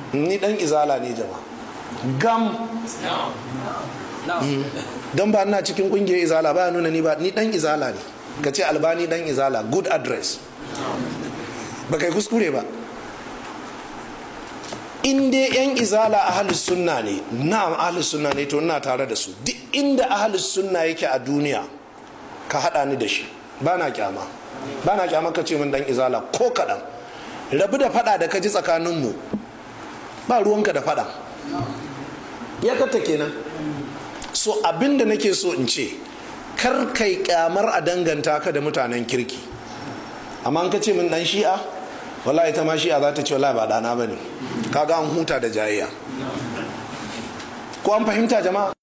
ni dan izala ne jama'a gam don ba ina cikin kungiyar izala ba nuna ni ba ni dan izala ne ka ce albani dan izala good address ba kai kuskure ba in dai yan izala ahalus sunna ne na'am ahalus sunna ne to ina tare da su duk inda ahalus sunna yake a duniya ka hada ni da shi ba na kyama ba na kyama ka ce min dan izala ko kaɗan rabu da fada da ka ji tsakaninmu ba ruwanka da fada ya kata kenan so abinda nake so in ce kar kai kyamar a danganta ka da mutanen kirki amma an ka ce min dan shi'a wallahi ta ma shi'a za ta ce wallahi ba dana bane kaga an huta da jayayya ko an fahimta jama'a